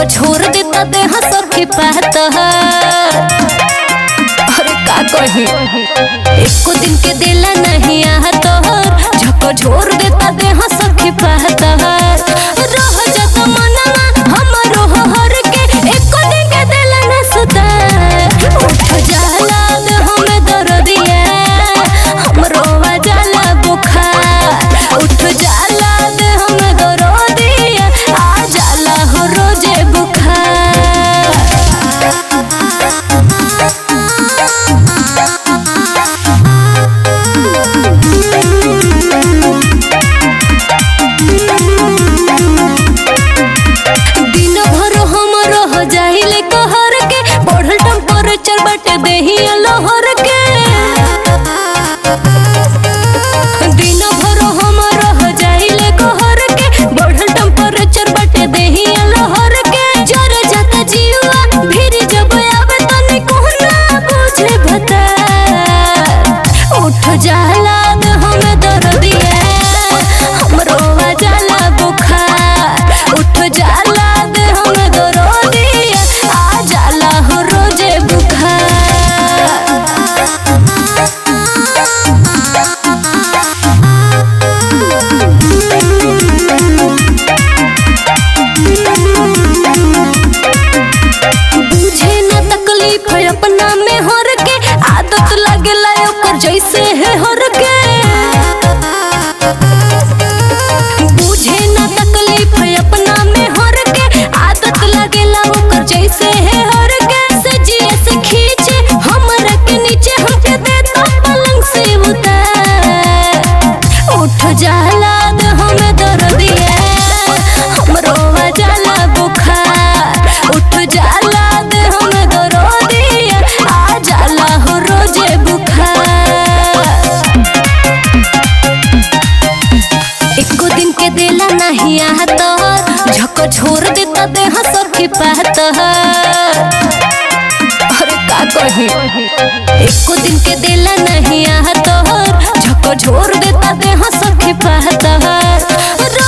छोड़ देता देह सखी पात अरे का कही एको दिन के दिला नहीं आहत झको छोड़ देता देह सखी पात रह जात मनवा हमरो हर के एको दिन के दिला न सुता उठ जाला देह में दर्दिया हमरो जाला बुखार उठ जाला देह में दर्दिया आ जाला हो रोजे बुखार दिन भर हम रह जाइले कहर के बढ़ल टेम्परेचर बाटे देही लहर के दिन भर हम रह जाइले कहर के बढ़ल टेम्परेचर बाटे देही लहर के जर जाता जीवा भीड़ जब आवे तनी कोहना बुझे भता उठ जाला देह में दर्दिया हमरो आ जाला बुखार उठ जाला देह में दर्दिया आ जाला हो रोजे बुझे न तकलीफ है अपना में हर के आदत लगेला ओकर जैसे है हर के बुझे न तकलीफ है अपना में हर के आदत लगेला ओकर जैसे है हर के से जिए से खींचे हमरा के नीचे हमके देता पलंग से उतार उठ जाला देह में दर्दिया हमरो आ जाला बुखार उठ जाला देह में दर्दिया आ जाला हो रोजे बुखार एको दिन के दिला नहीं आहत झको छोड़ देता देह सखी पात अरे का कही एको दिन के दिला नहीं आहत झको छोड़ देता देह सखी पात